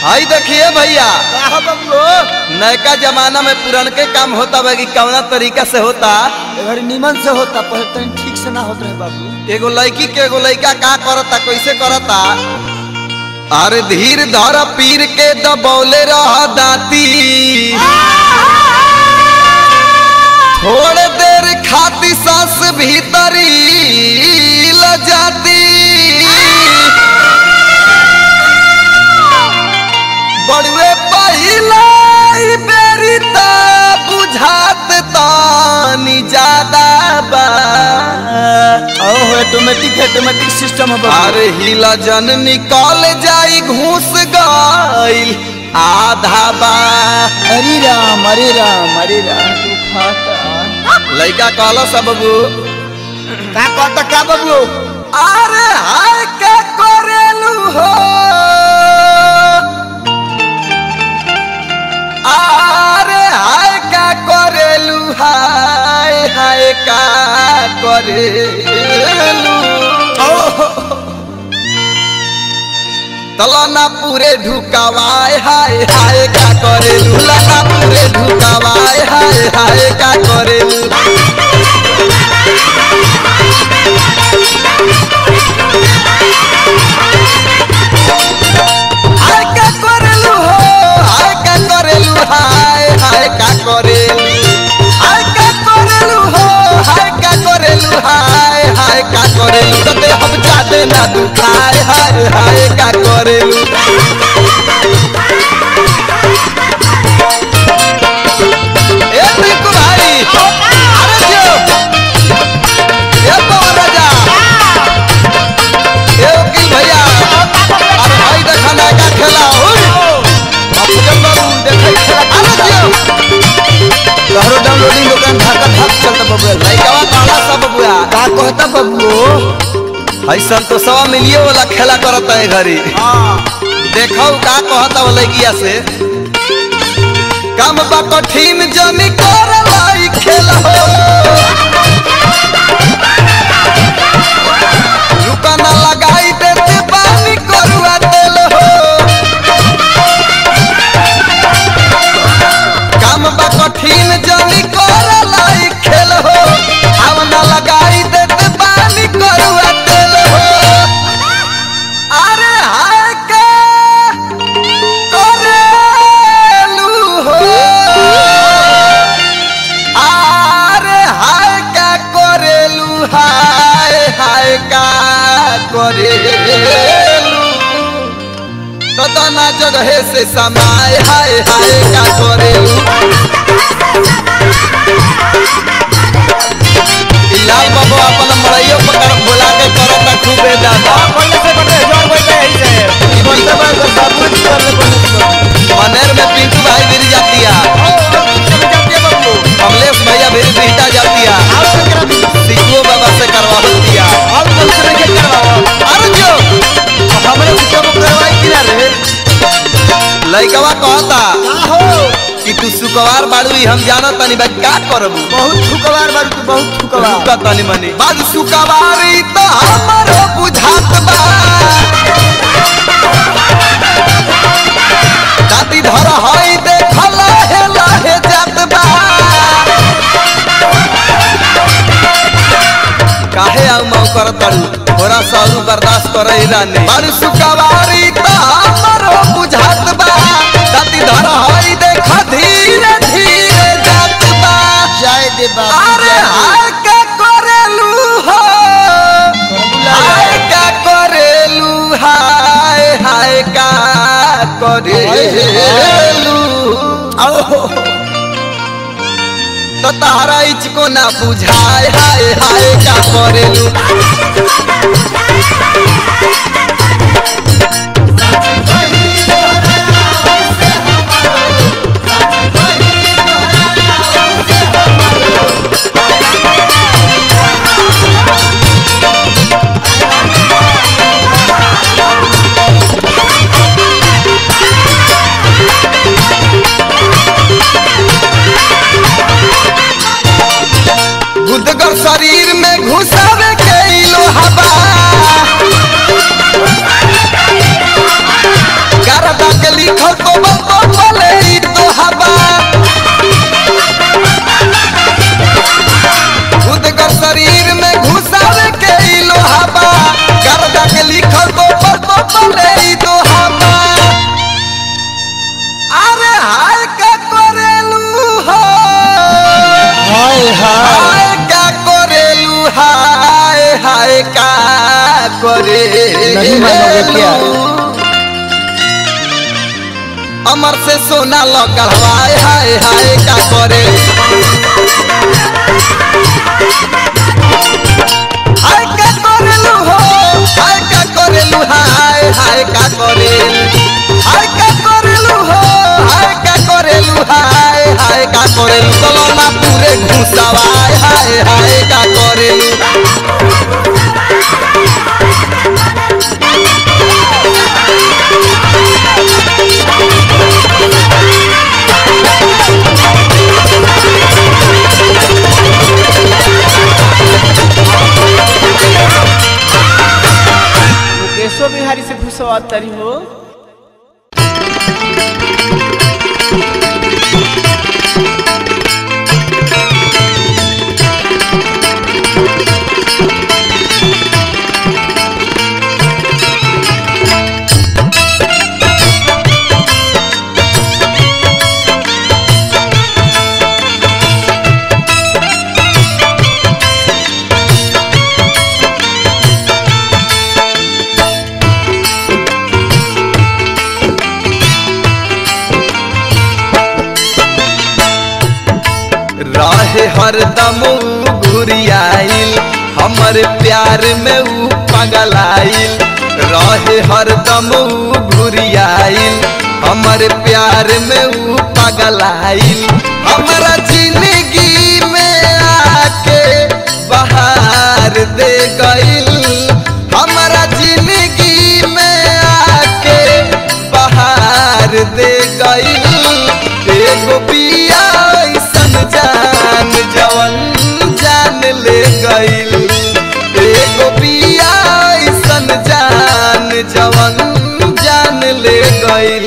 हाई देखिए भैया का बबलू नयका जमाना में पुरनके काम होता बा कि कौना तरीका से होता अगर निमन से होता पहले तनी ठीक से ना होत रहे बाबू एगो लड़की के एगो लड़का का करता कैसे करता अरे धीर धर पीर के दबौले रह दाती थोड़े देर खाती सांस भीतरी ल जाती बड़ुए पहिला ई बेरी त बुझात तानी ज्यादा बा ओहो ऑटोमेटिक ऑटोमेटिक सिस्टम है बाबू अरे हिला जन निकल जाई घूस गईल आधा बा अरे राम अरे राम अरे राम तू खाता लइका कहला सब बबू का कहता का बबलू अरे हाय का करेलू हो अरे हाय का करेलू हाय हाय का करेलू तलाना पूरे ढुकावाय हाय हाय का करेलू लाना पूरे ढुकावाय हाय हाय का करेलू हाय का करेलू हो हाय का करेलू हाय हाय का करेलू हाय का करेलू हो हाय का करेलू हाय हाय का करेलू तते हम जाते ना दुखाय हाय हाय का करेलू ए टिंकू भाई अरे जियो ए पवन राजा ए वकील भैया अरे भाई देखा ना का खेला हुई अफजल बाबू देखा खेला अरे जियो तोहरो डाउनलोडिंग दुकान धाका धाक चलता बबुआ लइकावा काला सब बुआ का कहता बबलू हई संतोषवा मिलिए वाला खेला करता है घरी देखो का कहता वो लइकिया से काम बा कठिन जनी कर लाई खेला हो रुका ना लगाई देते पानी करुआ तेल हो काम बा कठिन जनी कर लाई खेल हो आव ना लगाई देते पानी करुआ तेल हो अरे हाय का करेलू हो अरे हाय का करेलू हाय हाय का करेलू तो तना जगह से समाय हाय हाय का करेलू ई लाल बाबू अपन मड़ैयो पकड़ बोला के करता खूबे दादा ई बनते बा तो बाबू जी कर ले मनेर में पिंटू भाई गिर जातिया कमलेश भैया भी बीटा जातिया सिकुओ बाबा से करवा दिया अरे जो लइकवा कहता कि तू सुकवार बाड़ू ई हम जानत तनी बा का करबू बहुत ठुकवार बारू तू बहुत ठुकवार रुका तनी मनी बाद सुकवारी तो हमरो बुझात बा दाती धर हई देख लहे लहे जात बा काहे आउ माउ कर तड़ू थोड़ा सा और बर्दाश्त करे रानी बाद सुकवारी तो हमरो बुझात बा दाती धर हई देख धीरे धीरे जात बा जय दे बाबू अरे हाय का करेलू हो हाय का करेलू हाय हाय का करेलू तो तारा इचको ना बुझाए हाय हाय का करेलू गुदगर शरीर में घुसावे के इलो हवा लिखल तो बतो बोले ई तो हवा खुद का शरीर में घुसावे के ई लोहाबा गर्दा के लिखल तो बतो बोले ई तो हवा अरे हाय का करेलू हो हाय हाय हाय का करेलू हाय हाय का करे नहीं मानोगे क्या? अमर से सोना लगल हाय हाय हाय का करे हाय का करेलू हो हाय का करेलू हाय हाय का करेलू हाय का करेलू हो हाय का करेलू हाय हाय का करेलू चलो ना पूरे घुसावा हाय हाय का करेलू मुकेशो बिहारी से घुसवा तरी हो रहे हरदम घुरियाइल हमर प्यार में ऊ पगलाइल रहे हरदम घुरियाइल हमर प्यार में ऊ पगलाइल हमरा जिंदगी में आके बहार दे गइल हमरा जिंदगी में आके बहार दे गइल एगो पिया ऐसन जान जवन जान ले गइल एगो पिया ऐसन जान जवन जान ले गइल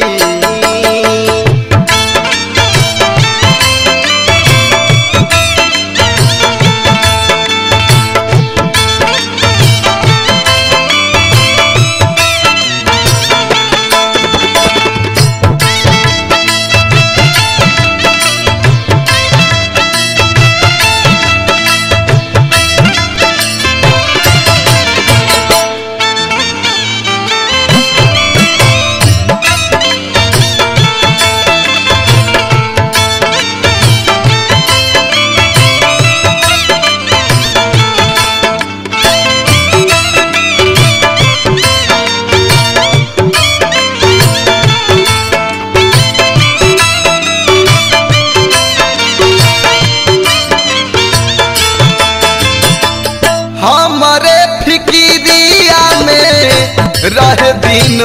हमरे फिकिरिया में रह दिन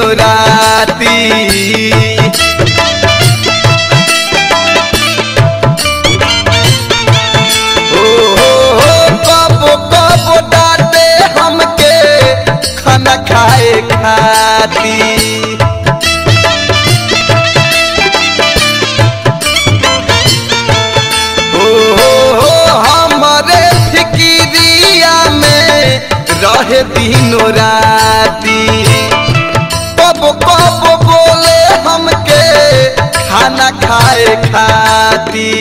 राती ओ हो हो कबो कबो डांटे हमके खाना खाए खाती हो हो हो हमरे फिकिरिया में रहे दिनो राती कब कब बोले हमके खाना खाए खाती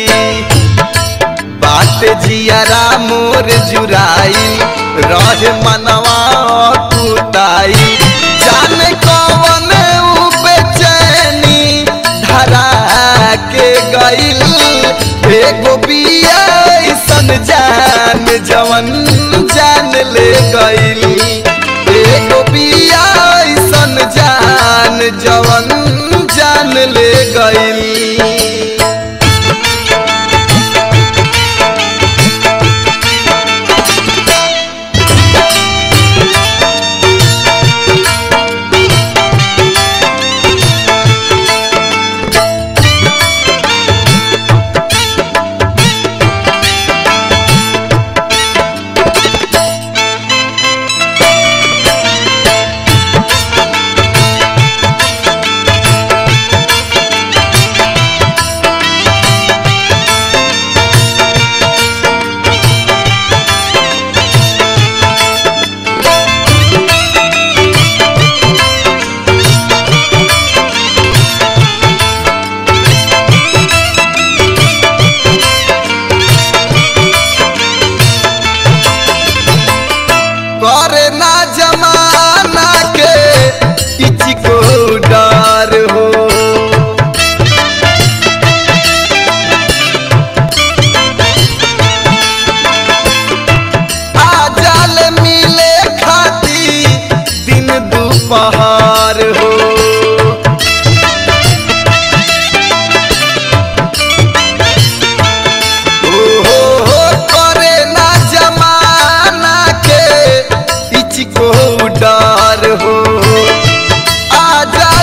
बात जियारा मोर जुराई रहे मनवा कुताई जाने कौन ऊ बेचैनी धरा के गइल एगो बिया ऐसन जान जवन जान ले गइल एगो बिया ऐसन जान जवन जान ले गइल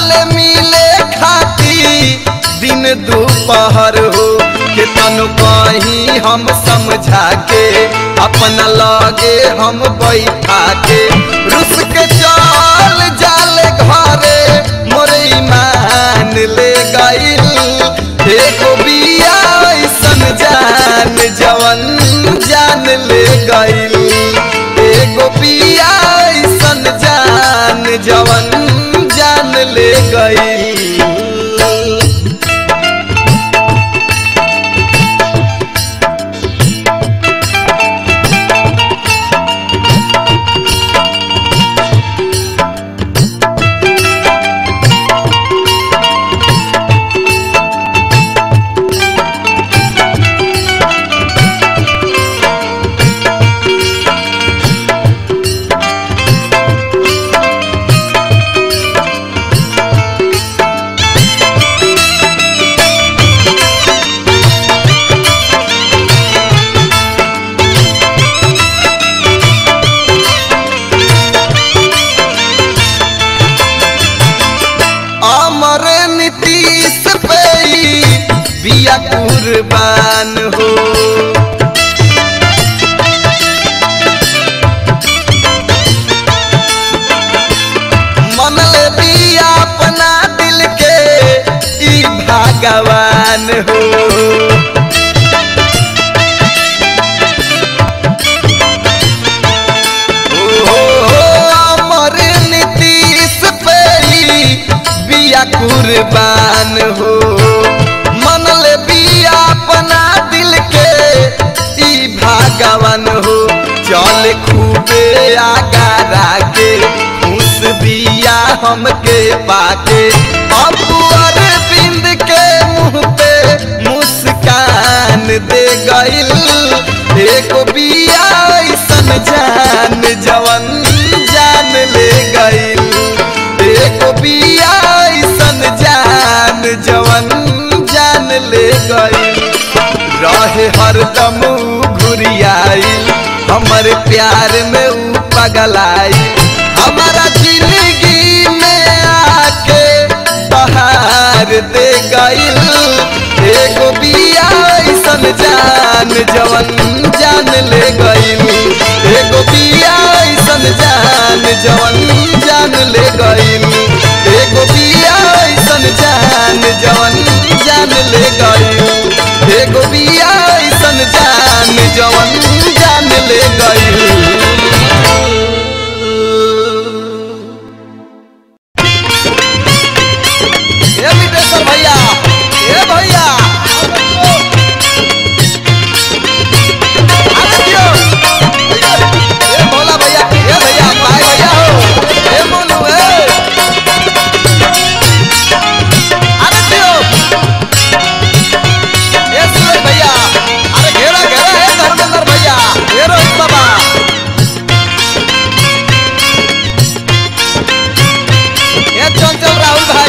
जाले मिले खाती दिन दोपहर हो के तनु कहीं हम समझा के अपना लगे हम बैठा के रुस के चल जाले घरे मोरे ईमान ले गइल एगो बिया ऐसन जान जवन जान ले गइल एगो बिया ऐसन जान जवन जान ले गइल अमर नीतीश पे ई बिया कुर्बान हो मन ले बिया अपना दिल के ई भगवान हो अमर नीतीश पे ई बिया कुर्बान हो मन ले बिया अपना दिल के ई भगवान हो चल खूबे आगारा के खुश बिया हमके पाके अपुअर बिंद के मुंह पे मुस्कान दे गइल एगो बिया ऐसन जान जवन जान ले गइल एगो बिया ऐसन जान जवन जान ले गइल रहे हरदम घुरियाई हमर प्यार में ऊ पगलाई हमारा जिंदगी में आके बहार दे गइल एगो बिया ऐसन जान जवन जान ले गइल एगो बिया ऐसन जान जवन जान ले गइल एगो बिया ऐसन जान जवन जान ले गइल एगो बिया ऐसन जान जवन जान ले गइल ए विदेश्वर भैया ए भैया अरे दियो ए भोला भैया ए भैया भाई भैया हो ए मोनू ए अरे दियो ए सूरज भैया अरे घेरा घेरा ए धर्मेंद्र भैया ए रोहित बाबा ए चंचल राहुल भाई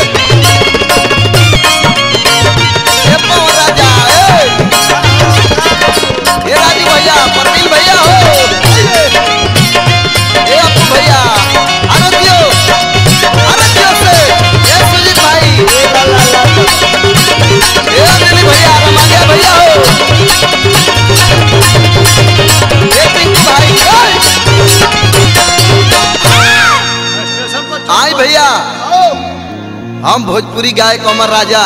ए पवन राजा ए ए राजू भैया प्रवीण भैया हो ए अपू भैया अरे दियो अरे दियो से ए सुजीत भाई ए अनिल भैया रमानिया भैया हो ए टिंकू भाई आई भैया हम भोजपुरी गायक अमर राजा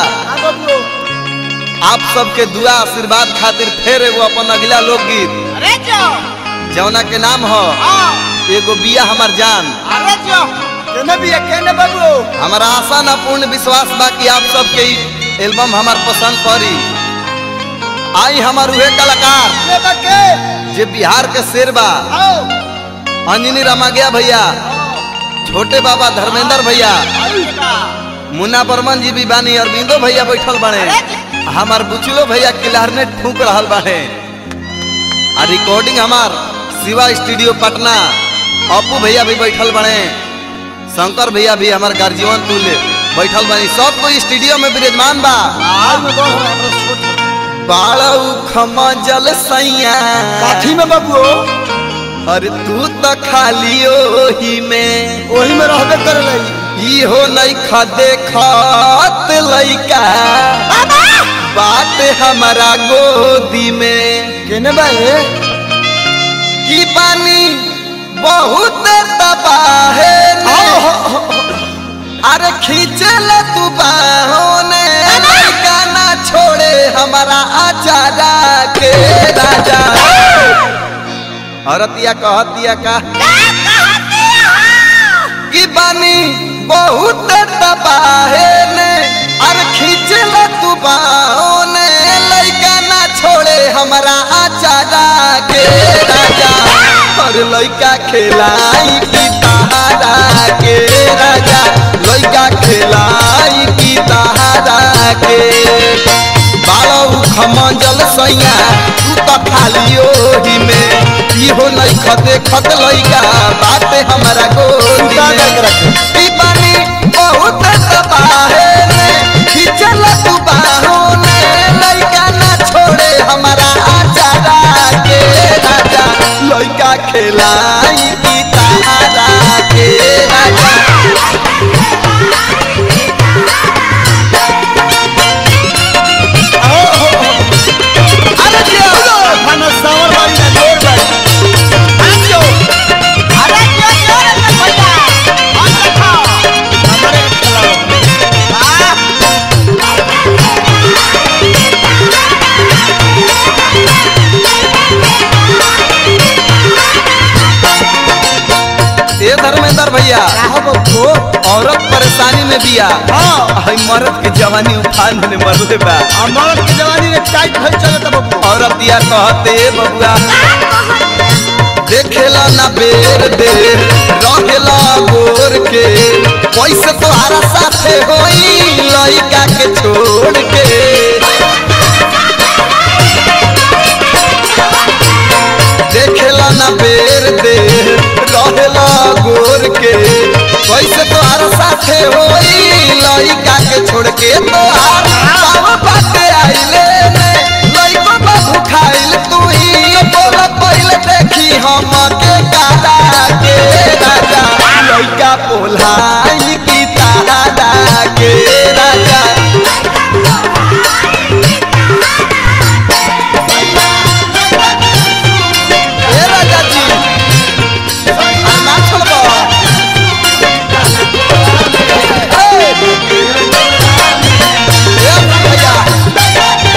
आप सबके दुआ आशीर्वाद खातिर फिर एगो अपन अगला लोकगीत अरे जो जौना के नाम हो हाँ एगो बिया हमार जान अरे जो केने भी है केने बाबू हमारा आशा न पूर्ण विश्वास बा कि आप सबके ई एल्बम हमार पसंद पड़ी आई हमार उहे कलाकार ले बके जे बिहार के शेर बा आओ अंजनी रमागिया भैया छोटे बाबा धर्मेंद्र भैया मुन्ना बर्मन जी भी बानी अरविंदो भैया बैठल बने हमार बुचलो भैया क्लारनेट फूक रहल बाने आ रिकॉर्डिंग हमार शिवा स्टूडियो पटना अपू भैया भी बैठल बने शंकर भैया भी हमार गार्जियन तुल बैठल बनी सब कोई स्टूडियो में विराजमान बा आज में बहुत हमरा छोट बाड़ू खमजल सैया काठी में बाबू अरे तू तो खाली ओही में वही में रहबे करे लगी इहो नइखा देखत लइका बात हमारा गोदी में केने बा ए की पानी बहुत तबाहे अरे खींचल तू बाहोने लइका ना छोड़े हमारा आचारा के राजा औरतिया कहतिया का की बानी बहुत तबाहे ने अरे खींचल तू बाहोने लइका ना छोड़े हमारा आचारा के राजा और लइका खेलाई की तारा के राजा लइका खेलाई की तारा के बालू खमंजल सैया तू तो खाली ओही में इहो नहीं खते खत लइका बात हमारा गोदी सुता में करके रखे। ई पानी बहुत तबाहे ने खिंचल तू बाहों ने लइका ना छोड़े हमारा आचारा के राजा लइका खेलाई की तारा के राजा अरे दिया खाना सावर बारी ना देर बारी हमारे के खिलाओ ए धर्मेंद्र भैया काहो बब्बू औरत परेशानी में बिया हाँ हई मर्द के जवानी उफान में मरले बा हमार के जवानी में टाइट भइल चलत बब्बू औरत या कहते बबुआ देखेला ना बेर देर रहेला गोर के पैसे तोहरा साथे होई लइका के छोड़ के देखेला ना बेर देर रहेला गोर के पैसे तोहरा साथे होई लइका के छोड़ के तोहार बाबा बाटे आइले ने लइको बाबू खाइल तू ही बोल पहिले देखी हम के काला के राजा लइका पोलाई की तारा के राजा ए राजा जी आ ना छोड़बो ए ए भैया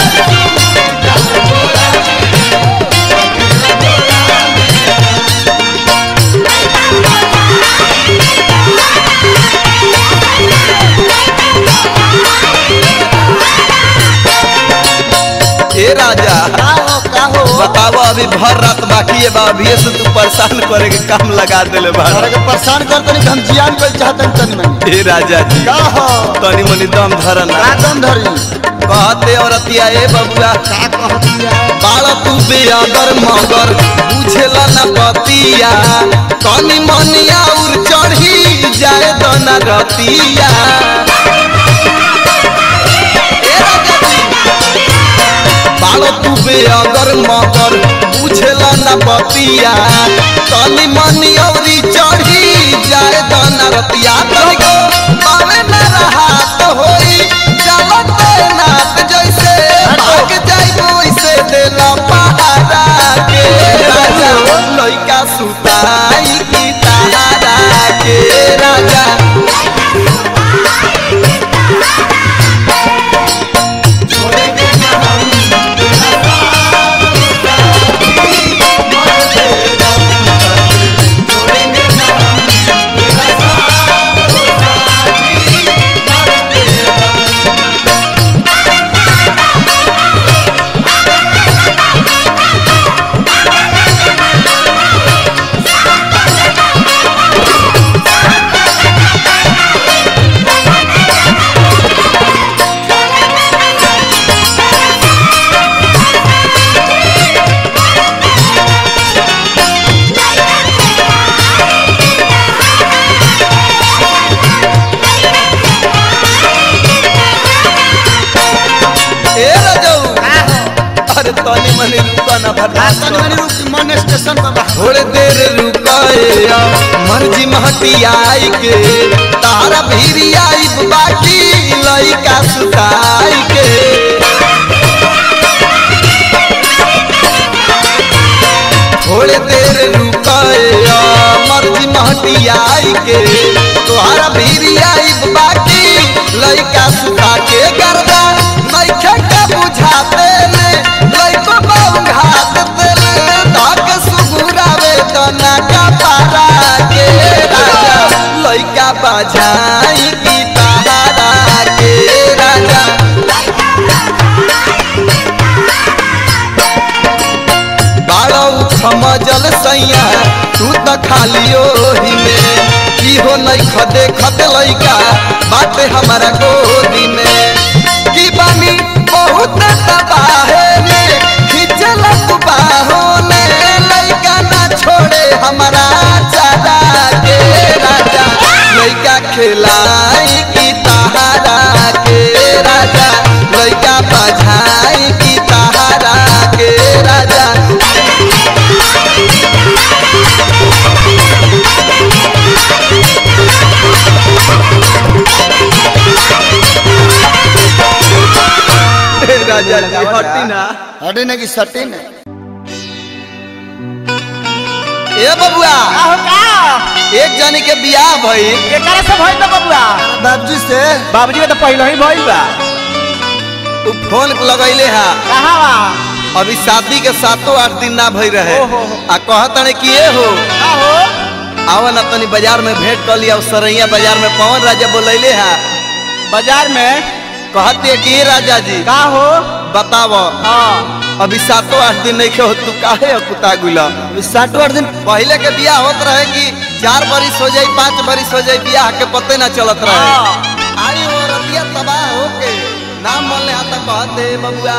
ए राजा काहो काहो बताओ अभी भर रात बाकी है बा अभी से तू परेशान करे के काम लगा देले बा हमारे के परेशान कर तनी हम जियान कर चाहतन तनी मनी ए राजा जी काहो तनी मनी दम धरना आदम धरी कहते औरतिया ए बबुआ का कहतिया बाल तू बेअदर मगर बुझेला न पतिया तनी मनिया उर चढ़ी जाए तो न रतिया ए राजा जी, बाल तू बेअदर मगर बुझेला न पतिया तनी मनिया उरी चढ़ी जाए तो न रतिया तनी को पावे न रहा तो होई चलत नाथ जैसे भाग जाइबो वैसे देला पहाड़ा के राजा लइका सुताई की तारा के राजा ए रजऊ अरे तनी मनी रुका ना आ बर्दाश्त तनी कर। मनी रुक मन स्टेशन पर बा थोड़े देर रुका रुकया मर्जी महतियाई के तारा भीरी आई बाकी लइका सुताई के थोड़े देर रुकया मर्जी महतियाई के तोहरा भीरी आई बाकी लइका सुता के गर्दा नइखे के बुझाते ने लइको बाऊ घात तेले धक सुगुरावे तना का पारा के राजा लइका बजाई की तारा के राजा बाड़ो समझल सैया तू त खाली ओही में इहो नहीं खदे खदे लइका बाटे हमारा गोदी में की बानी बहुत तबाहे में खिंचल तू बाहों ने लइका ना छोड़े हमारा चारा के राजा लइका खिलाई की तारा के राजा लइका बजाई की तारा के राजा राजा जी हटी ना हटे ना कि सटे ना ए बबुआ आहो का एक जनी के बियाह भइल एकरा से भइल बा बबुआ बाबूजी से बाबूजी के तो पहले ही भइल बा उ फोन लगैले हा कहाँ बा अभी शादी के सातों आठ दिन ना भई रहे ओहो। आ कहतने कि ए हो का हो आवन अपनी बाजार में भेंट कर लिया सरैया बाजार में पवन राजा बोलैले हा बाजार में कहते कि ए राजा जी का हो बताव हाँ अभी सातों आठ दिन नहीं हो तू काहे कुता गुला साठो आठ दिन पहले के बियाह होत रहे कि चार बरिस हो जाई पाँच बरिस हो जाई बियाह के पते ना चलत रहे हाँ। आई हो रतिया तबाह होके नाम मन ले आता कहते बबुआ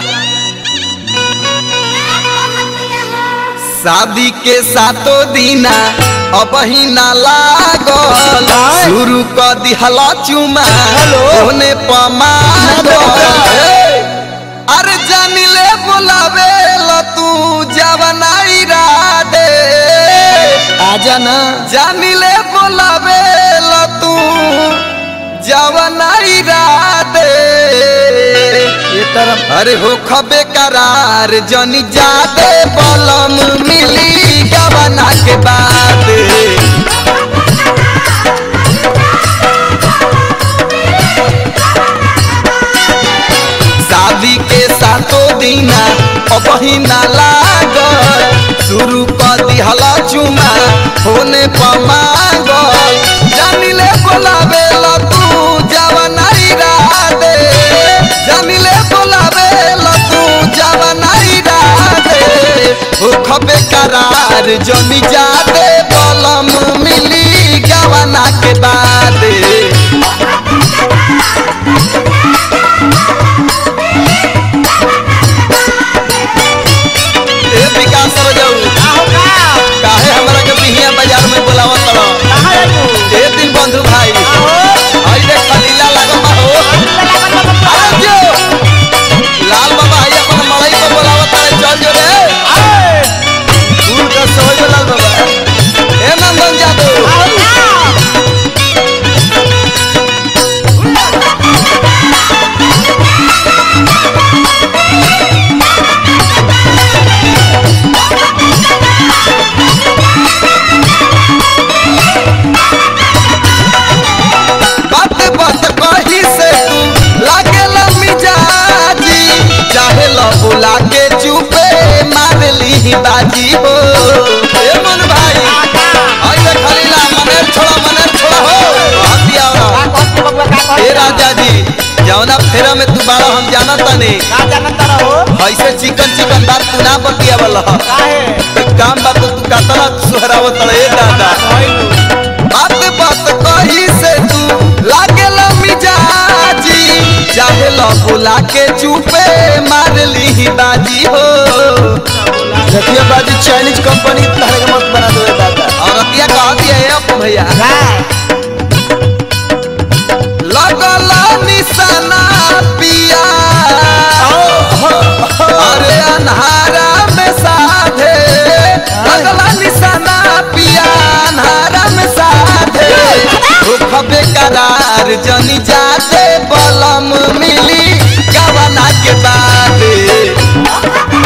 शादी के सातों दिना अब ही ना लागल शुरू कर दिहला चुमा होने पमागल अरे जानी ले बुलावे ल तू जवनाई राडे आजा ना जानी ले बुलावे ल तू जवनाई राडे ये तरफ अरे हो खबे करार जनी जादे बलम मिली गवना के बाद शादी के सातों दिना अब ही ना लागल शुरू कर दिहला चुमा होने पमागल जानी ले बोलावे ल तू जवनाई राडे जानी ले बोलावे ल तू जवनाई राडे हो खबे करार जनी जादे बलम मिली गवना के बाद ए विकास सर जाऊ का हो का काहे हमरा के बिहिया बाजार में बुलावत तड़ कहाँ है तू ए दिन बंधु भाई आई देख खलीला लागल बा हो अरे जो लाल बाबा आई अपन मड़ई पे बुलावत तड़े चल जो रे फूल का सोई में लाल बाबा ए नंदन जादू बात बात कही से तू लागे मिजाजी चाहे लो बुला के चुपे मार ली बाजी हो ए मन भाई आई देख खलीला मनेर छोड़ा मनेर छोड़ा हो हथिया ए राजा जी जौना फेरा में तू बाड़ा हम जाना तनी ऐसे चिकन चिकन बात तू ना बतिया वाला काम बात तू कातला सुहरावत ए दादा बात बात कही से तू लागेल मिजाजी चाहे लो बुला के चुपे मार ली बाजी हो देखिए बाजी चाइनीज कंपनी तरह के मत बना दो दादा और अतिया कह दिया है अब भैया लगल निशाना पिया अरे अन्हारा में साधे लगल निशाना पिया बेकरार जनी जाते बलम मिली गवना के बाद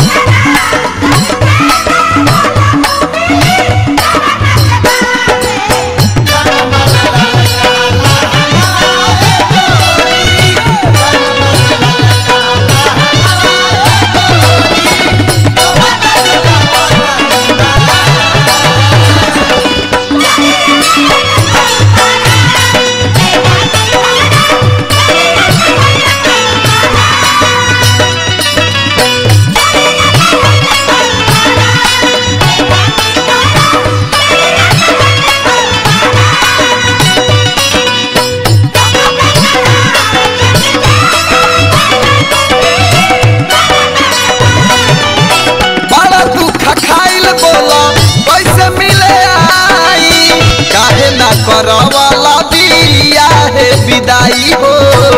बड़ा दुख खाइल बोला कैसे मिले आई काहे ना करवाला बिया है विदाई हो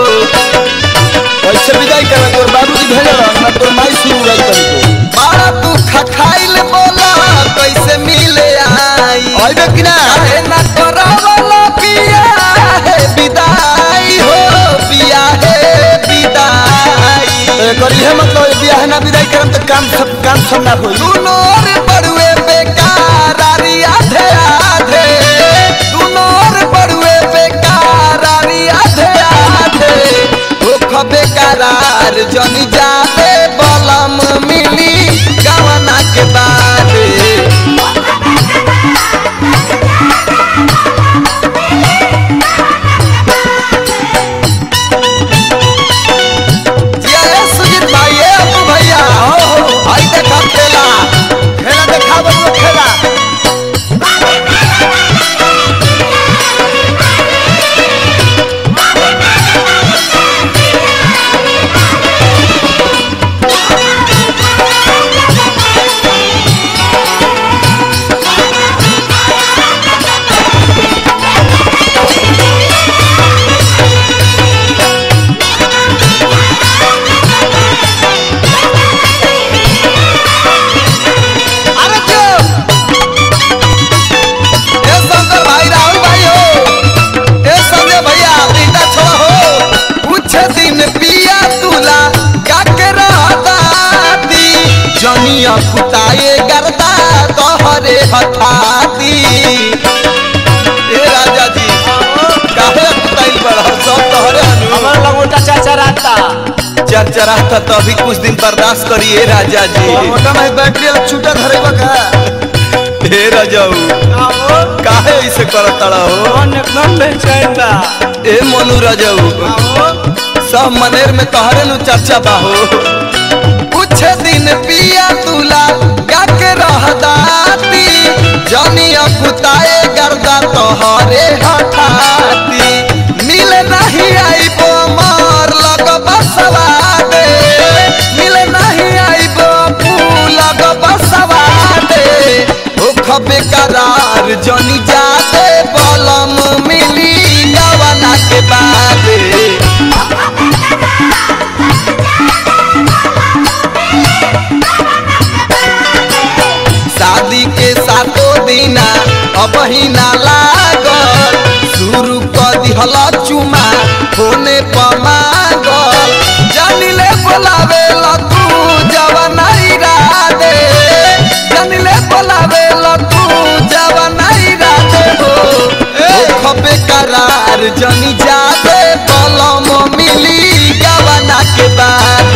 कैसे विदाई करे तोर बाबूजी भेजल ना तोर माई सुन रही तरी बड़ा दुख खाइल बोला कैसे मिले आई आइबे कि ना काहे ना करवाला बिया है विदाई हो बिया है विदाई एकर इहे मतलब है बियाह ना विदाई करम त काम सब काम सब ना होई दुनोर बड़ुए बेकार आरी आधे आधे दुनोर बड़ुए बेकार आरी आधे आधे दुख बेकरार जनी जाते बलम मिली गवना के बाद जिया रे सुजीत भाई ए अप्पू भैया हो आई देखा खेला खेला देखा बबुआ खेला अरे चुप ए शंकर भाई राहुल भाई हो ए संजय भैया लीडा छोड़ा हो कुछ दिन पिया तुला का के रहताती जनिया कुताए गरदा तोहरे हथाती ए राजा जी काहे कुताइल बड़ा सब तोहरे अनु हमार लगोटा चाचा राता चरचराता तो अभी कुछ दिन बर्दाश्त करिए राजा जी और मोटा माई बैटरी वाला छूटा धरेबा का हे राजाऊ आओ काहे ऐसे करत हो कौन एकदम बेचैन बा ए मनु राजाऊ आओ सब मनेर में तोहरे नु चर्चा बा हो कुछ दिन पिया तुला गा के रहदाती जनी अकुताए गर्दा तोहरे हठाती मिल नहीं आई बो मार लग बसवा दे मिल नहीं आई बो फूल लग बसवा दे ओ खबे करार जनी जाते बलम मिली गवना के बाद शादी के सातो दिना अब ही ना लागल शुरू कर दिहल चुमा होने पमागल जानिले बोलावे ल तू जवानाई राधे जानिले बोलावे ल तू जवानाई राधे हो ओ खबे करार जनी जाते बलम मिली गवना के बाद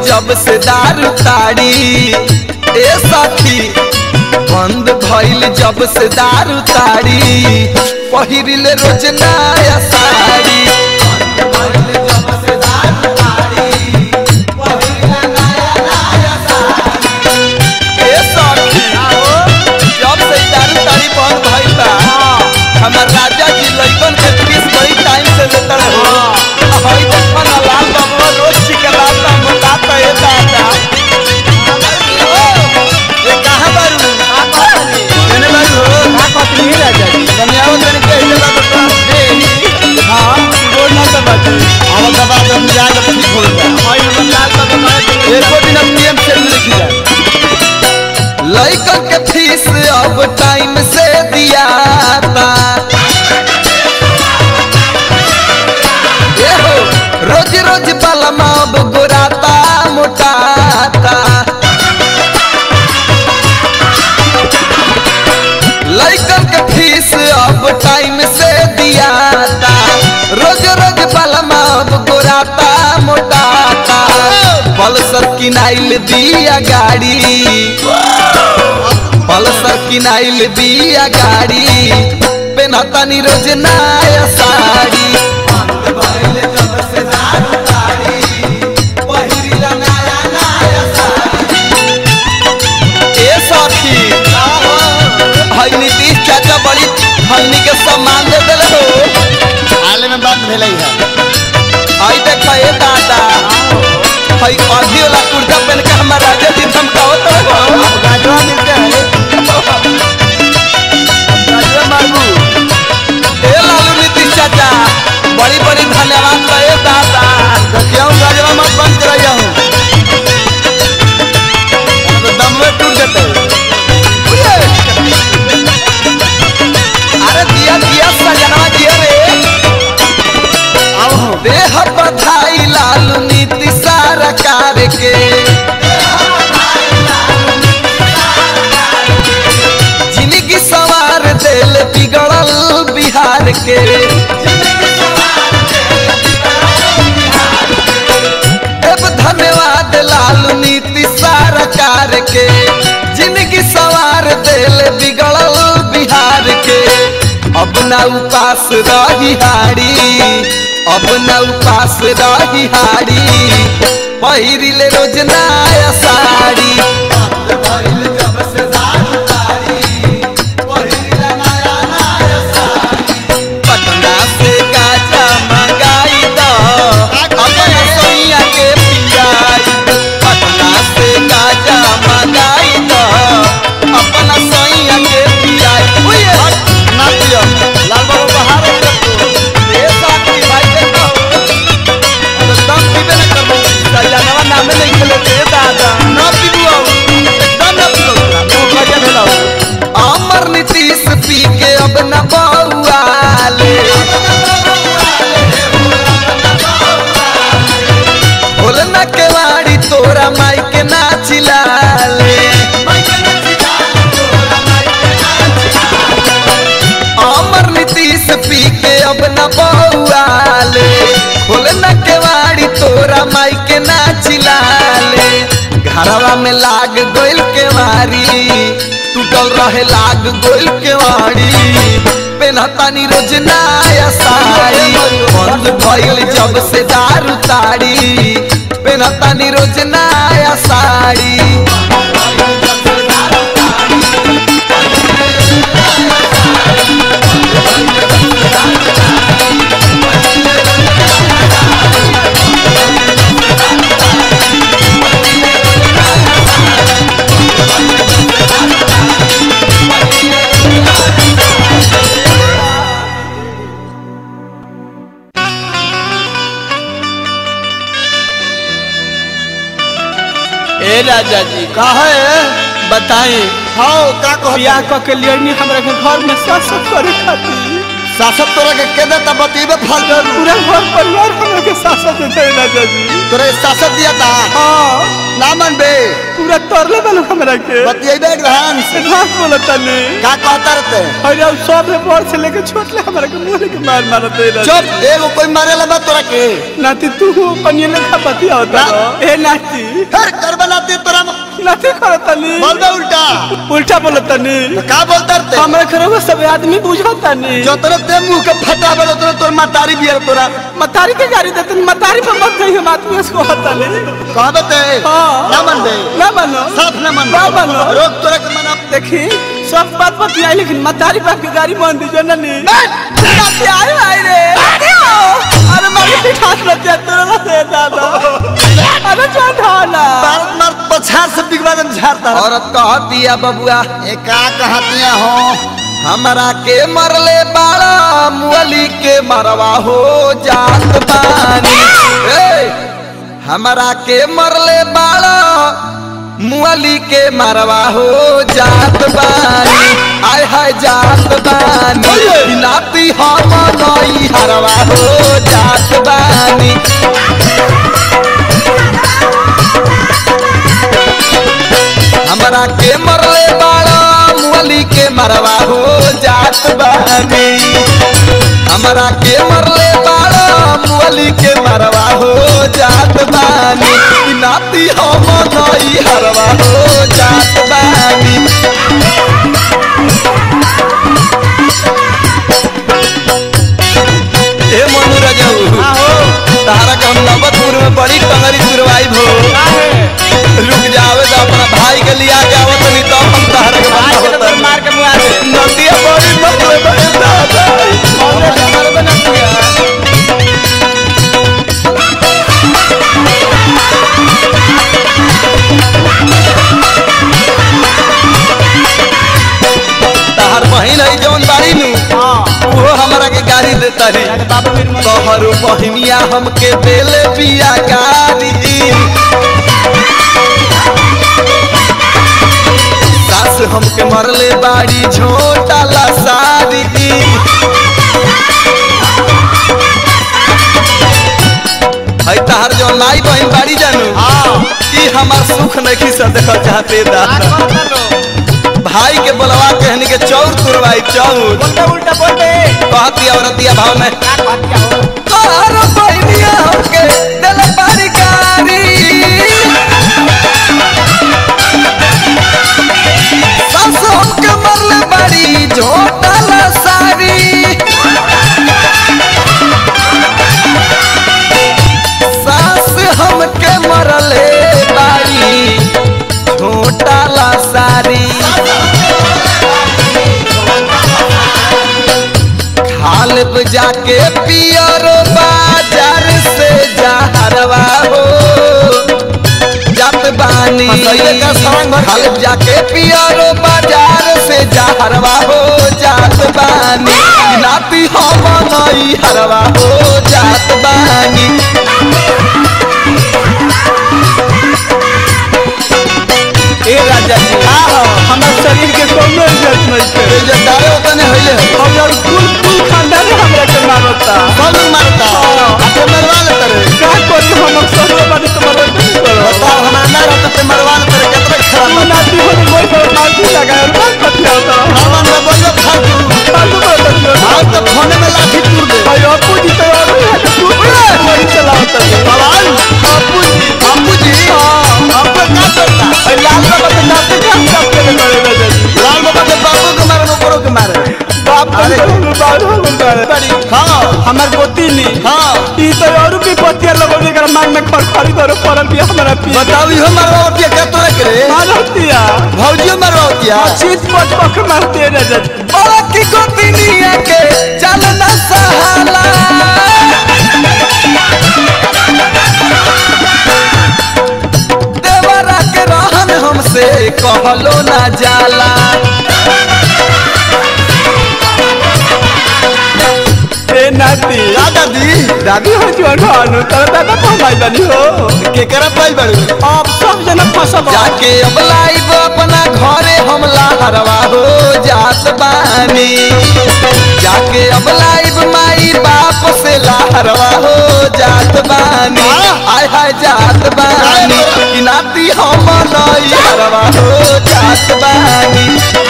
जब से दारू ताड़ी ए साथी बंद भइल जब से दारू ताड़ी पहिरिल रोज नया साड़ी ए साथी जब से ई दारू ताड़ी बंद भइल बा हमर राजा जी लइकन के फीस बड़ी टाइम से लेता रहे हई देखो ना लाल बाबा रोज चिकलाता मोटाता ए दादा ये कहाँ बारू एने बारू हो का कहती है राजा जी कन्याओं तन के इधर बारू ए हाँ बोल ना तो बात आवल दबा दम मिजाज अब ठीक हो गया एको दिन अब पीएम से लिखी जा लइकन के फीस अब टाइम से दियाता ए हो रोज रोज बलमा अब गोराता मोटाता लइकन के फीस अब टाइम से दियाता रोज रोज बलमा अब गोराता मोटाता पल्सर किनाइल दिया गाड़ी पल्सर किनाइल दिया गाड़ी पेनहतानी रोज नया साड़ी ए साथी हई नीतीश चाचा बड़ी हमनी के सम्मान दे दिल हो हाल में बात भेलै है हई देख ए दादा हई अभी वाला कुर्ता पहन के हमारा राजा जी धमकावत रहो अब गाजवा मिलते हैं गाजवा मांगू ए लालू नीतीश चाचा बड़ी बड़ी धन्यवाद बा ए दादा देखियो गाजवा मत बंद कराइया हूँ तो दम में टूट जाते उये। अरे दिया दिया सजनवा दिया रे आओ हो देह बधाई लालू नीति सरकार के जिंदगी सवार दिल बिगड़ल बिहार के देव धन्यवाद लालू नीति सरकार के जिंदगी सवार दिल बिगड़ल बिहार के अब न उपास रही हारी अब न उपास रही हारी पहिरिल रोज नया साड़ी पटना से गाजा मंगाई दो अपना सैया के पियाई पटना से गाजा मंगाई दो अपना सैया के पियाई उये ना पियो लाल बाबू बाहर है तो ए साथी भाई देखो तो दम पीबे न करबो सजनवा नामे नहीं खेले ते दादा ना पीबू एकदम ना पीबू तो गाजवा भेला अमर नीतीश पी के अब न बउआले बोल न केवाड़ी तोरा माई के नाचिलाले अमर नीतीश पी के अब न बउआले खोल न केवाड़ी तोरा माई के नाचिलाले घरवा में लाग गोइल केवाड़ी टूटल रहे लाग गोइल केवाड़ी पेनहतानी रोज नया साड़ी बंद भइल जब से दारू ताड़ी पेनहतानी रोज नया साड़ी ए राजा जी का है बताई हाँ का कह बियाह क के लिए नहीं हमरा के घर में शासन करे खातिर शासक तोरा के के देता बतीबे फल पूरा घर परिवार हमरा के शासन देते राजा जी तोरे शासक दिया था हाँ ना मन बे पूरा तरले बालू हमरा के बतियेबे ग्रहण से रात बोलत तनी का कहता रहते अरे अब सब में बड़ से लेके छोट ले हमरा के मुंह के मार मारत है चुप एगो कोई मारे लगा तोरा के नाती तू कनिए लेखा बतिया होता ना। ए नाती फिर कर बनाते तोरा नाती करत तनी बोल दे उल्टा उल्टा बोलत तनी तो का बोलता रहते हमरा खरवा सब आदमी बुझत तनी जो तोरा ते मुंह के फटा बड़ो तोरा तोर मातारी बियर तोरा मतारी के गाड़ी देतन मतारी पे मत कहिए बात में उसको हतनी कहबे ते हाँ। ना मन बे ना मानो साफ ना मन ना मानो रोक तोरा के मना देखी सब बात बतिया लेकिन मतारी बाप की गाड़ी मान दीजिए ना नी नाती आए आए रे नाती आओ। अरे मारी पिठास लतिया तोरा ना दे दादा अरे जा ढाला भारत मार पछाड़ से बिगड़ा दम झाड़ता औरत कहती है बबुआ ए का कहतिया हो हमरा के मरले बाड़ा मुअली के मरवा हो जात बानी ए हमरा के मरले बाड़ा मुअली के मरवा हो जात बानी आय हाय जात बानी नाती हम नई हरवा हो जात बानी हमरा के मरले बाड़ा मुअली के मरवा हो जात बानी हमरा के मरले बाड़ा मुअली के मरवा हो जात बानी ई नाती हम नई हरवा हो जात बानी ए मनु रजऊ तारा के हम नवतपुर में बड़ी टंगरी सुरवाई भो रुक जावे तो अपना भाई के लिया के आवत नहीं तो हम तारा के बतावत नहीं। मार के मुआ दे नदिया बड़ी नकले बड़े दादा तहार बहिन है जौन बाड़ी नु वो हमरा के गाड़ी देता रे तोहर बहिनिया हमके देले बिया गाड़ी सास हमके मरले बाड़ी झोटा ला सारी है तहार जो नाई बहिन बाड़ी जानू ई हमार सुख नहीं सा देखल चाहते दादा भाई के बोलवा कहनी के चौर तुरवाई चौर उल्टा बोल दे कहती औरतिया भाव में तोहर बहिनिया हमके देले बाड़ी गाड़ी सास हमके मरले बाड़ी झोटा ला सारी सास हमके मरले बाड़ी झोटा ला सारी खालब जाके पियरो बाजार से जहरवा हो जात बानी खालब जाके पियरो बाजार से जहरवा हो जात बानी नाती हम नई हरवा हो जात बानी ए राजा जी हमार शरीर के कोनो इज्जत नहीं है ये जो दारे ओतने होइले हो हम यार कुल कुल खानदान हमरा के मारता सब लोग मारता आपको मरवा लेते रे का करी हम सब बानी तुम्हारे नहीं करो बताओ हमारा ना रहता ते मरवा लेते रे कितना खराब तू नाती हो कोई कोई फालतू लगा और बात करते होता हमारा ना बोलो फालतू फालतू बात करते हो आज तो फोन में लाठी तोड़ दे अयो अपू जी तो और है कि तू गाड़ी चलाता है भगवान बापू जी बापू जी आपको क्या करता अरे लाल बाबा के नाते के हम सब के करे राजा जी लाल बाबा के बापू के मारे ऊपरों के मारे बाप अरे। को बाहर हो गया हाँ हमार गोती नी हाँ ई तो और भी पतिया लगोने कर मांग में खरखरी दरो परल भी हमारा पी बताओ इहो मरवा होती है क्या तोरा करे मारतिया भौजियो मरवा होती है चीज पट पक मारते हैं राजा जी बड़ा की गोतिनिया के चलना सहाला देवरा के रहन हमसे कहलो ना जाला ए नाती दादी दादी हो जो ढानु तर दादा पहमाई बनी हो के करा पाई बड़ू अब सब जना फसब जाके अब लाइब अपना घरे हमला हरवा हो जात बानी जाके अब लाइब माई बाप से ला घरवा हो जात बानी आय हाय जात बानी कि नाती हम नई घरवा हो जात बानी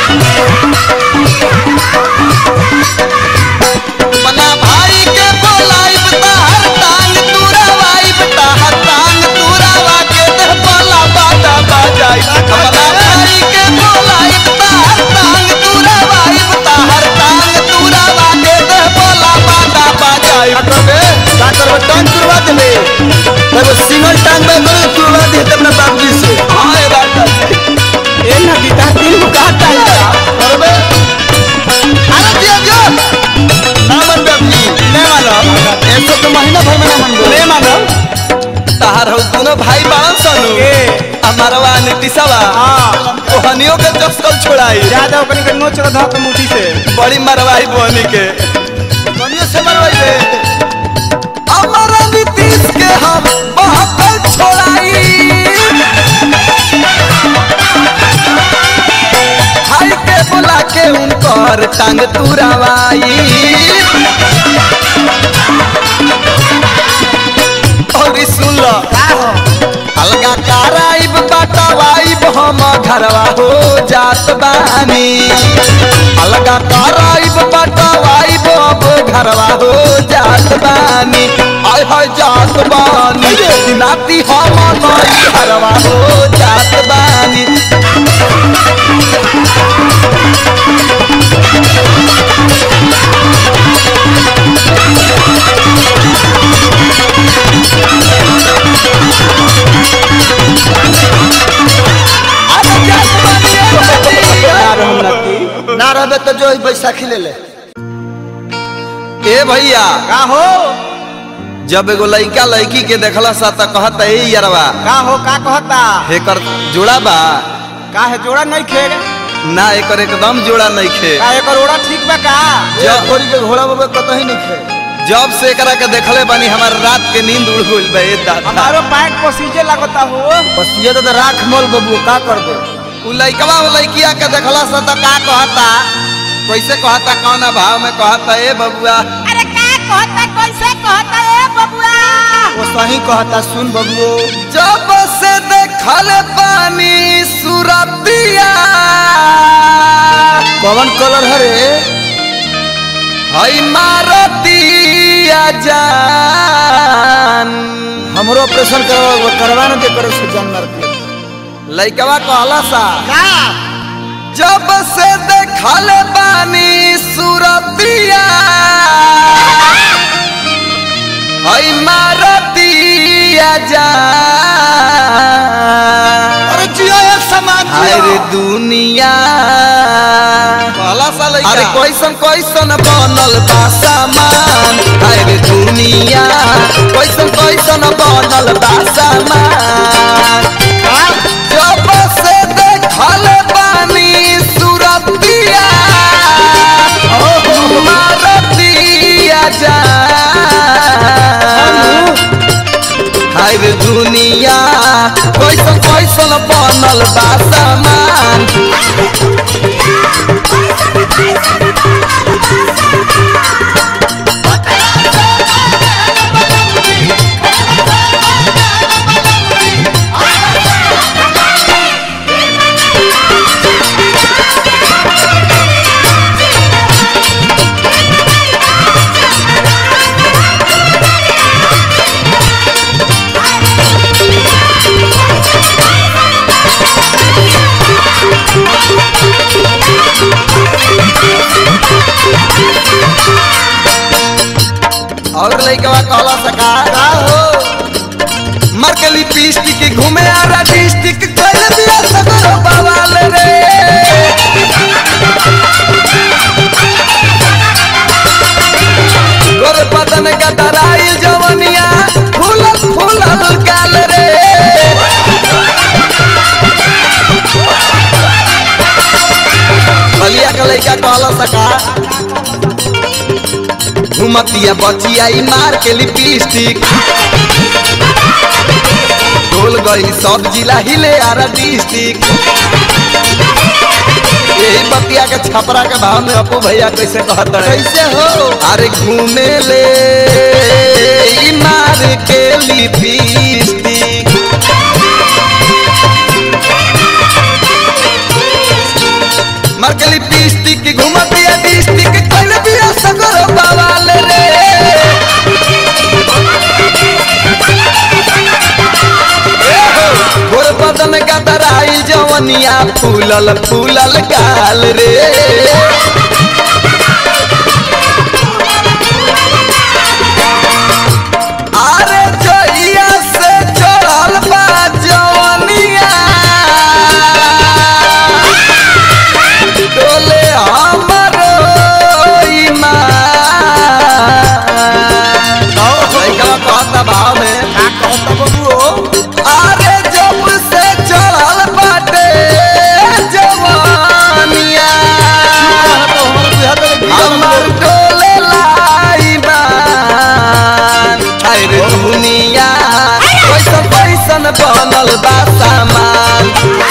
मना भाई के बोलाइब ताहर टांग तुरावाइब ताहर टांग तुरावा के दे बोला बाजा बाजाई मना भाई के बोलाइब ताहर टांग तुरावाइब ताहर टांग तुरावा के दे बोला बाजा बाजाई करबे का करबे टांग तुरवा देबे एगो सिंगल टांग में करे तुरवा दे अपना बाबूजी से हां ए बात ए ना गीता दिल को कहता है करबे अरे दिया दिया ना मन बाबूजी ले मानो ऐसे तो महीना भर में ना मन ले मानो ताहर हो दोनों भाई बाण सनु ए हमारवा नीतिशवा हां ओहनियों के चस्कल छोड़ाई ज्यादा ओकनी के नोच के धक मुठी से बड़ी मरवाई बोनी के कनियो से मरवाइबे हमारा नीतीश के हम बहकल छोड़ाई भाई के बुला के उनकर टांग तुरावाई और ई सुन लो अलगा कराइब बटवाइब हम घरवा हो जात बानी अलगा कराइब बटवाइब अब घरवा हो जात बानी आय हाय जात बानी नाती हम नई घरवा हो जात बानी अरे जात बानी ए यार हम नती ना रहबे तो जो बैसाखी ले ले ए भैया का हो जब एगो लइका लड़की के देखला सा त कहत ए यारवा का हो का कहता एकर जोड़ा बा का है जोड़ा नहीं खे ना एकर एकदम जोड़ा नहीं खे का एकर ओड़ा ठीक बा का जब थोड़ी के घोड़ा बाबा कतही नहीं खे जब से एकरा के देखले बानी हमार रात के नींद उड़ गइल बा ए दादा हमारो पैंट पसीजे लगता हो बस ये तो राख मोल बबू का कर दे उ लइकवा उ लइकिया के देखला सा त का कहता कैसे कहता कौना भाव में कहता ए बबुआ अरे का कहता कैसे कहता ए बबुआ वो सही कहता सुन बबुओ जब से देखल पानी सुरतिया कौन कलर है रे हई मारतिया जान हमरो ऑपरेशन करवा करवा ना दे करे से जानवर के लइकवा कहला सा का जब से देखल बानी सुरतिया हई मारतिया जान अरे जियो ये समाज हाय रे दुनिया कहला सा लइका अरे कैसन कैसन बनल बा सामान हाय रे दुनिया कैसन कैसन बनल बा सामान जब से देखल बानी सुरतिया मारतिया जान हाय रे दुनिया कैसन कैसन बनल बा सामान और लइकवा कहला सका का हो मर के लिपस्टिक के घूमे आरा डिस्ट्रिक्ट कइले बिया सगरो बवाल रे गोर बदन का दराइल जवनिया फूलल फूलल गाल रे बलिया के लइका कहला सका घुमतिया बचिया ई मार के लिपस्टिक डोल गई सब जिला हिले आरा डिस्ट्रिक्ट यही बतिया के छपरा के भाव में अपू भैया कैसे कहत रहे कैसे हो अरे घूमे ले मार के लिपस्टिक मार के लिपस्टिक घुमतिया डिस्ट्रिक्ट कइले बिया सगर बवाल रे गोर बदन गदराई जवनिया फूलल फूलल गाल रे अरे जइया से चढ़ल बा जवनिया डोले हमरो ईमान लइकवा कहता भाव में का कहता बबुओ अरे जब से चढ़ल बाटे जवानिया तो हमर बुझा तो हमर डोले लाइबान अरे दुनिया कैसन कैसन बनल बा सामान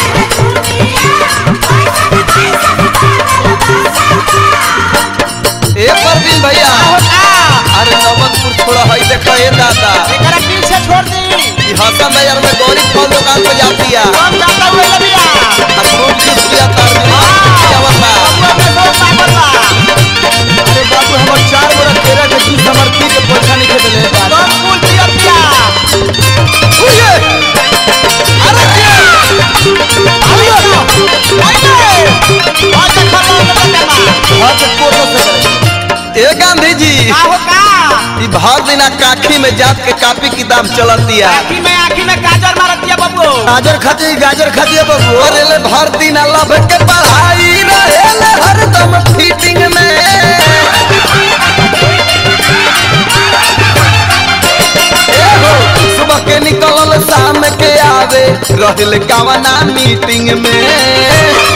ए परवीन भैया अरे नवनपुर छोड़ा है देखो ए दादा एकरा पीछे छोड़ दी ई हसन बाजार में गौरी फल दुकान पे जाती है हम जाता हुए लबिया आ खूब जूस पिया तार में आवता बबुआ के बहुत पागल बा अरे बाबू हमर चार बरस तेरह के जूस हमर पी के पैसा नहीं खेदले बा सब फूल पिया पिया उये अरे क्या और देखो लोग बटेमा हां के कोटो से करे ए गांधी जी का हो का ई भर दिना काखी में जात के कापी किताब चलतिया आखी में आखी में गाजर मारत दिया बबुओ गाजर खाती गाजर खाती है बबुओ अरे ले भर दिना लब के पढ़ाई रहेले हरदम फीटिंग में ए हो, सुबह के निकलल शाम के आवे रहल कवना मीटिंग में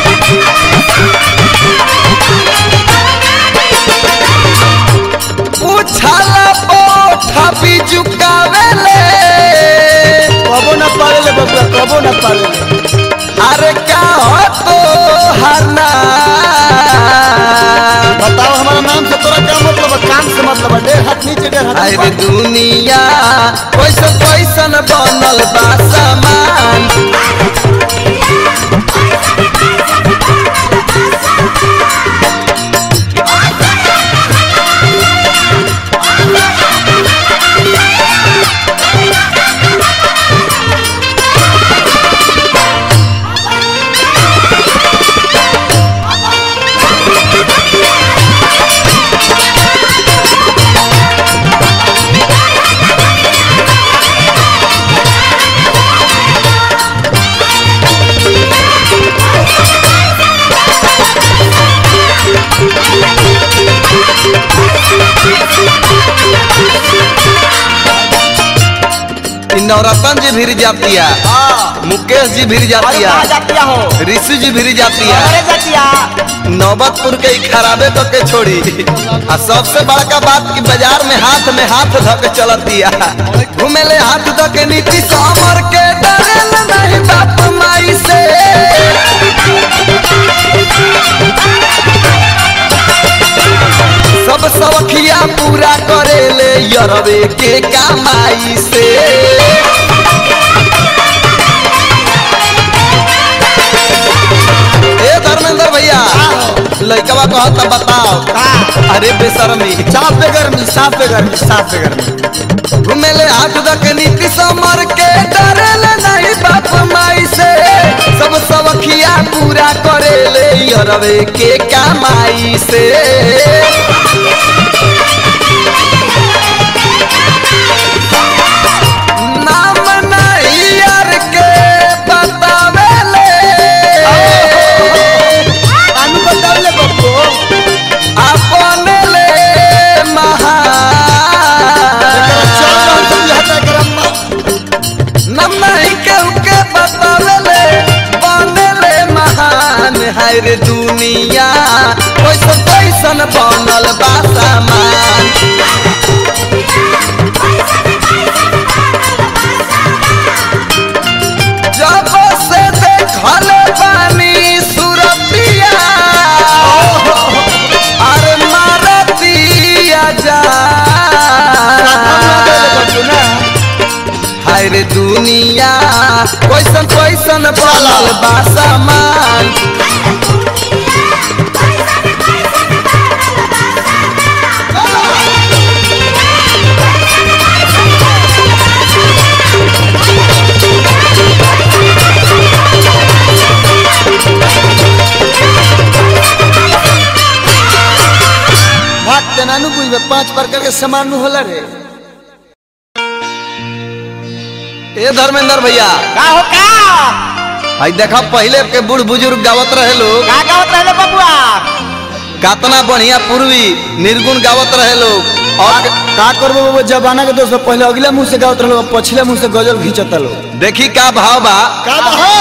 पूछला पोठा भी झुकावेले कबो ना पाले ले बबुआ कबो ना पाले ले अरे का हो तो हरना बताओ हमारा नाम से तोरा क्या मतलब है काम से मतलब है डेढ़ हाथ नीचे डेढ़ हाथ अरे ऊपर। दुनिया कैसन कैसन बनल बा सामान इ नवरत्न जी भीर जातिया मुकेश जी भीर जातिया कहाँ जातिया हो ऋषि जी भीर जातिया अरे जातिया नौबतपुर के ई खराबे तो के छोड़ी आ सबसे बड़का बात कि बाजार में हाथ में हाथ धो के चलतिया घूमे ले हाथ धो के नीति समर के डरेल नहीं बाप माई से सब सवखिया पूरा करेले यरवे के कमाई से ए धर्मेंद्र भैया लइकवा कहता बताओ अरे बेशर्मी साफ पे गर्मी साफ पे गर्मी साफ पे गर्मी घुमेले हाथ दक नीति समर के डरेले नहीं बाप माई से सब सवखिया पूरा करेले यरवे के कमाई से नाम नहीं यार के बतावेले कानू बताओ ले बबुओ अपन ले महान चल रहा तुम यहाँ तक रम्मा नम नहीं केहू के बतावेले बनेले महान है रे दुनिया कैसन कैसन बनल बा सामान जब से देखल बानी सुरतिया अरे मारतिया जा हम ना दे ले बबुओ ना कैसन बनल बा सामान बात ते नानू बुझबे पांच प्रकार के सामान नु होला रे ए धर्मेंद्र भैया का हो का आई देखा पहले के बूढ़ बुजुर्ग गावत रहे लोग का गावत रहले बबुआ कातना बढ़िया पूर्वी निर्गुण गावत रहे लोग और का करबो वो जमाना के दोस्त पहले अगला मुंह से गावत रहलो पछले मुंह से गजल घिंचत लो देखी का भाव बा का हो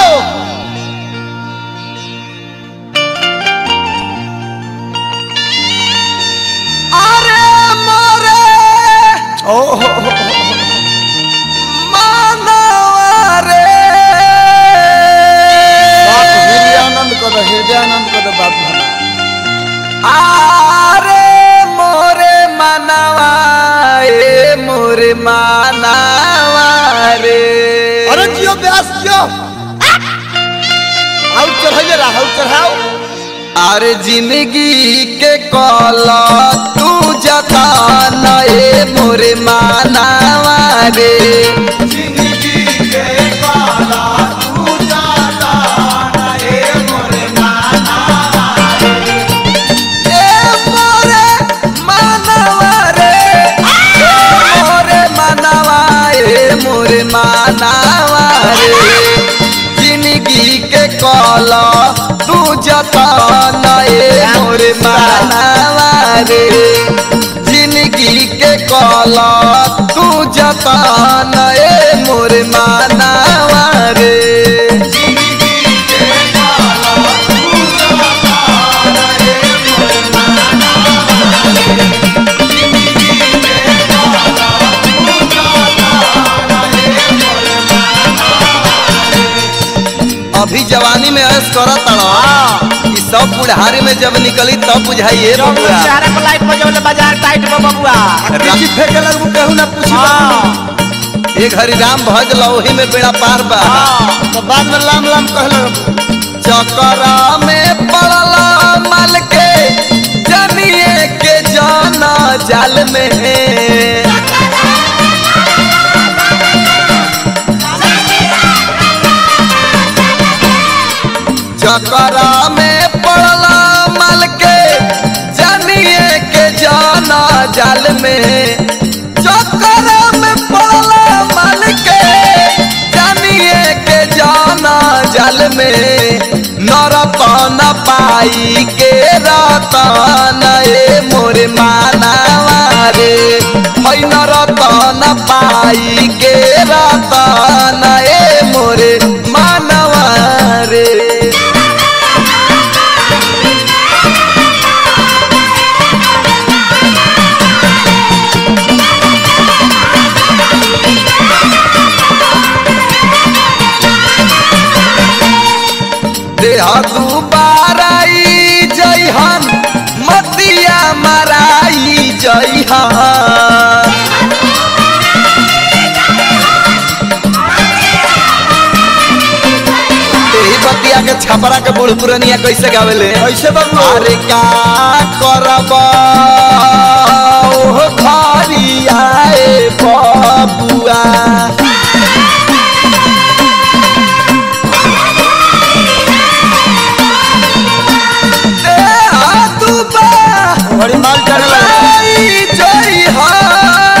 अरे मोरे ओ हो हो मानवा रे बाप हृदयानंद को दो हृदयानंद को दो बाप भला आरे मोरे मानवा ए मोरे मानवा रे अरे जियो व्यास जियो आउ चढ़ाइले रहा आउ चढ़ाओ अरे जिंदगी के कला तू जता नए मोरे मानवा रे ए मोरे मानवा रे ए मोरे मानवा ए मोरे मानवा रे जिंदगी के कला तू जतन ए मोरे मानवा रे जिंदगी के कला तू जतन ए मोरे मानवा रे अभी जवानी में ऐस करत तड़ा ई सब बुढ़ारी में जब निकली तब बुझाइए बबुआ शहर पर लाइट बजौले बाजार टाइट में बबुआ किसी फेंके लगबू कहू ना पूछी हाँ एक हरि राम भज लौही में बेड़ा पार बा हाँ तो बाद में लाम लाम कहलो चकरा में पड़ला मल के जनिए के जाना जाल में चकरा में पड़ला मल के जनिए के जाना जाल में चकरा में पड़ला मल के जनिए के जाना जाल में नरतन पाई के रतन ए मोरे मानवा रे है नरतन पाई के रतन ए मोरे मानवा रे देह दुबाराई जइहन मतिया मराई जइहन एही बतिया के छपरा के बूढ़ पुरनिया कैसे गावेले ऐसे बाबू अरे का करब ओह खरियाए बबुआ देह दुबा बड़ी माल चढ़ल राई जइहन।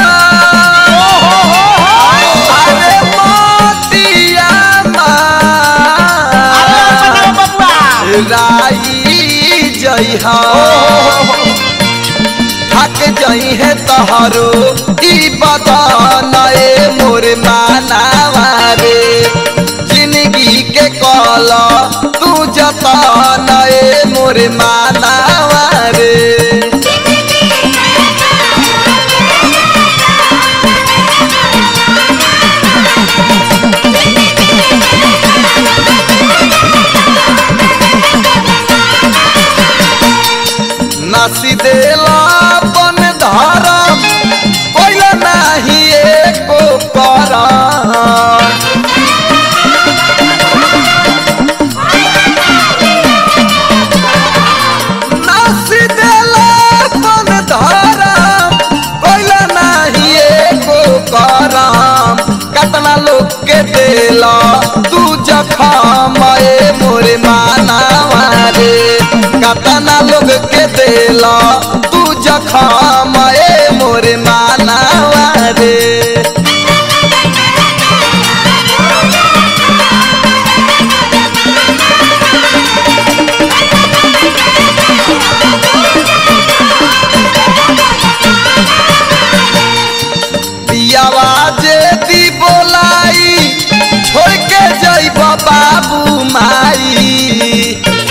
अरे मोतिया अरे मा बबुआ राई जइहा थक जई है तहरो ई बदन ए मोर मानावा रे जिंदगी के कल तू जतन ए मोर मानावा रे नासी देला बन धरम कोइला नाही एको करम लोग के देला तू जखम ए मोरे मानावा रे पियावा जे दी बोलाई छोड़ के जइब बाबू माई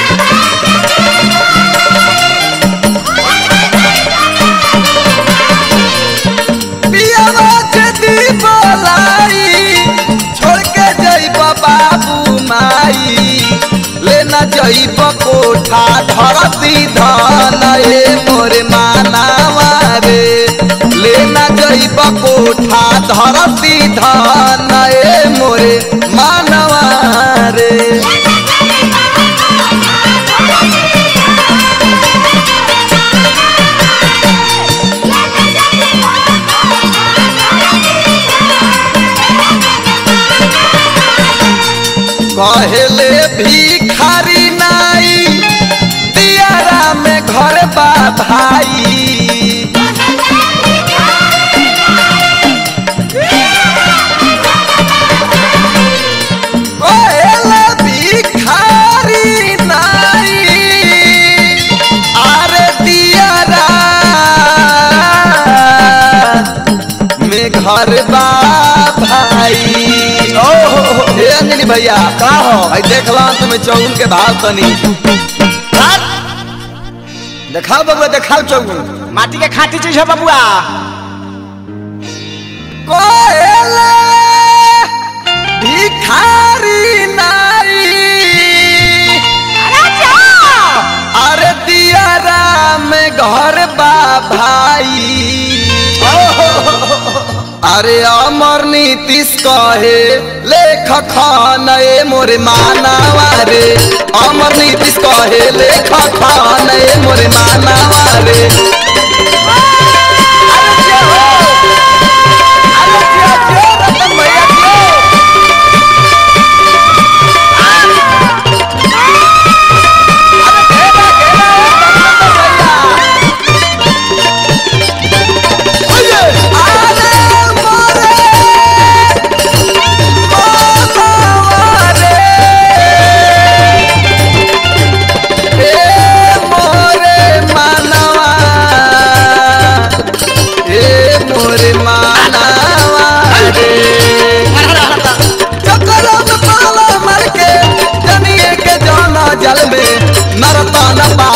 पियावा जे दी बोलाई छोड़ के जइब बाबू माई लेना जइब कोठा धरती धन ए मोरे मानावा रे लेना जइब कोठा धरती धन ए मोरे मानवा रे कहले भिखारी नाई दियारा में घर बा भाई कहले भिखारी नाई अरे दियारा में घर बा भाई ओहो हे अंजलि भैया का हो भाई देखला तुम्हें चौगुन के भाव तनी देखाओ बबुआ देखाओ चौगुन माटी के खाटी चीज है बबुआ कोयले भिखारी नाई अरे जा अरे दियारा में घर बा भाई अरे अमर नीतीश कहे लेख खान ए मोरे मानावा रे अमर नीतीश कहे लेख खान ए मोरे मानावा रे अरे जे हो अरे जे जे रतन भैया जे अरे घेरा घेरा रतन भैया अरे मोरे मानवा रे ए मोरे मानवा ए मोरे मानवा रे चक्कर में पाला मर के जनिए के जाना जल में नरता न पा